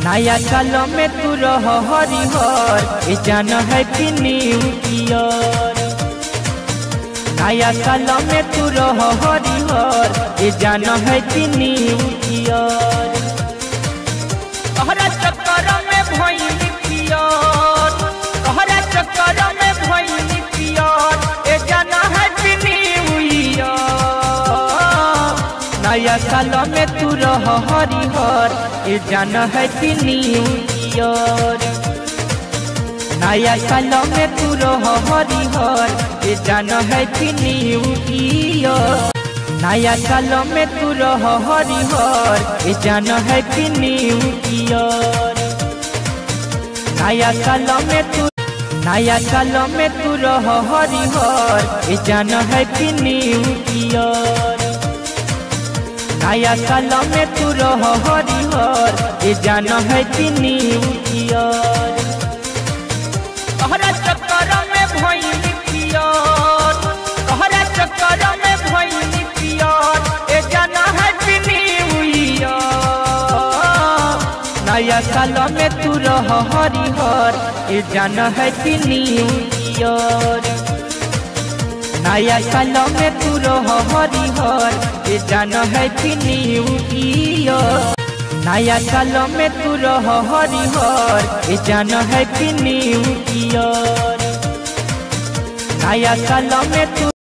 नया साल में तू रह हरिहर ए जान हैप्पी न्यू ईयर नया साल में तू रह हरिहर ए जान हैप्पी न्यू ईयर तोहरा चक्कर में भइल पियर तोहरा चक्कर में भइल पियर ए जान हैप्पी न्यू ईयर नया साल में तू रह हरिहर ए जान हैप्पी न्यू ईयर नया साल में तू रह हरिहर ए जान हैप्पी न्यू ईयर नया साल में तू रह हरिहर ए जान हैप्पी न्यू ईयर नया साल में तू नया साल में तू रह हरिहर ए जान हैप्पी न्यू ईयर नया साल में तू रह हरिहर ए जान हैप्पी न्यू ईयर तोहरा चक्कर में भइल पियर तोहरा चक्कर में भइल पियर ए जान हैप्पी न्यू ईयर नया साल में तू रह हरिहर ए जान हैप्पी न्यू ईयर नया साल में तू रह हरिहर ए जान हैप्पी न्यू ईयर नया साल में तू रह हरिहर ए जान हैप्पी न्यू ईयर नया साल में तू